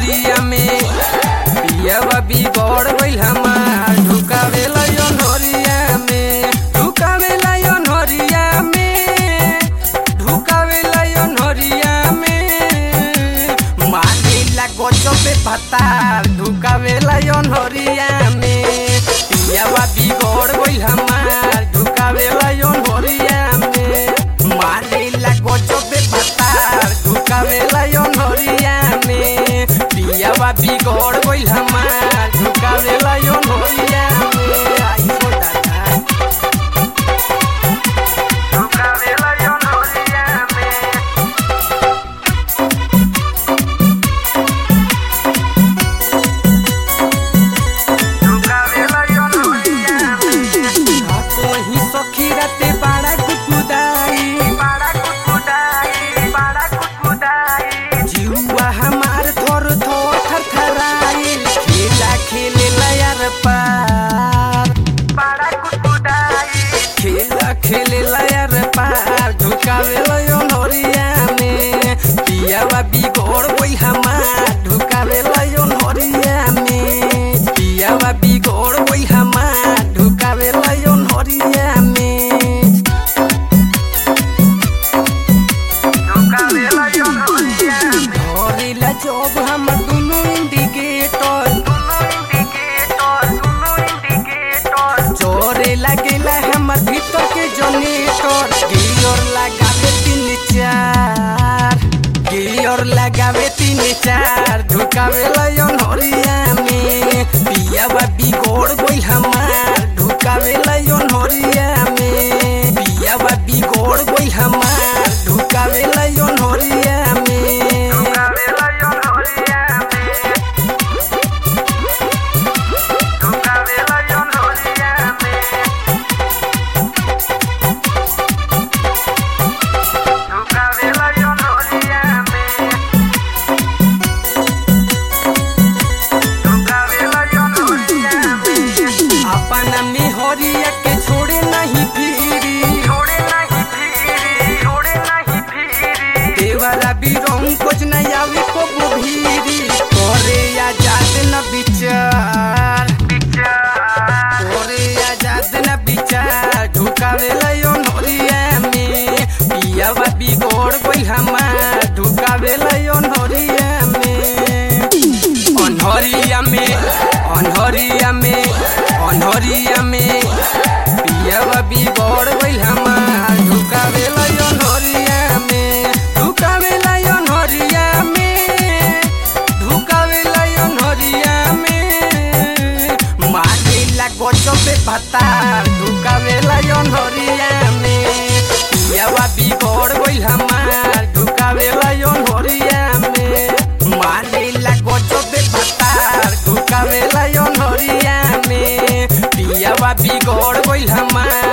अनहरिया में पियावा बिगड़ गइल हमार ढुकावेला अनहरिया में ढुकावेला अनहरिया में ढुकावेला अनहरिया में मारेला गजबे पतार ढुकावेला अनहरिया में पियावा बिगड़ गइल हमार ढुकावेला अनहरिया में मारेला गजबे पतार ढुकावेला अनहरिया में पियावा बिगड़ गइल हमार ढुकावेला अनहरिया में आई हो दादा ढुकावेला अनहरिया में कहीं सखी राते बाड़ा कुकुदाई बाड़ा कुकुदाई बाड़ा कुकुदाई जीवा हमार थोर थोर थरथराई खेला खेले यार पार बाड़ा कुकुदाई खेला खेले यार पार ढुकावे लयो नोरिया में पियावा बिगड़ गई हमार ढुकावे लयो नोरिया में पियावा बिगड़ गई हमार ढुकावे लयो नोरिया में धरेला जब हम दुनु इंडिकेटर जोरे लागेला हमर भीतर के जनरेटर गियर लगावे तीन चार गियर लगावे तीन चार ढुकावे लयन हरिया में पियावा बिगड़ गइल हमार ढुकावे लयन हरिया में पियावा बिगड़ गइल हमार ढुकावे लयन हरिया में ढुकावे लयन हरिया में ढुकावे लयन हरिया में ढुकावे लयन हरिया में ढुकावे लयन हरिया में अपना मिहरिया के छोड़े नहीं फिरी छोड़े नहीं फिरी छोड़े नहीं फिरी देवरा बिरंग कुछ नहीं आवे को भीरी करे आजाद न विचार करे आजाद न विचार ढुकावे लयो नोरिया में पियावा बिगड़ गई हमार ढुकावे लयो नोरिया में अनहरिया में अनहरिया में अनहरिया में पियावा बिगड़ गइल हमार ढुकावे लयो अनहरिया में ढुकावे लयो अनहरिया में ढुकावे लयो अनहरिया में मारेला गजबे भतार ढुकावे लयो अनहरिया में पियावा बिगड़ गइल हमार ढुकावे लयो अनहरिया में मारेला गजबे भतार ढुकावे लयो अनहरिया में पियावा बिगड़ गइल हमार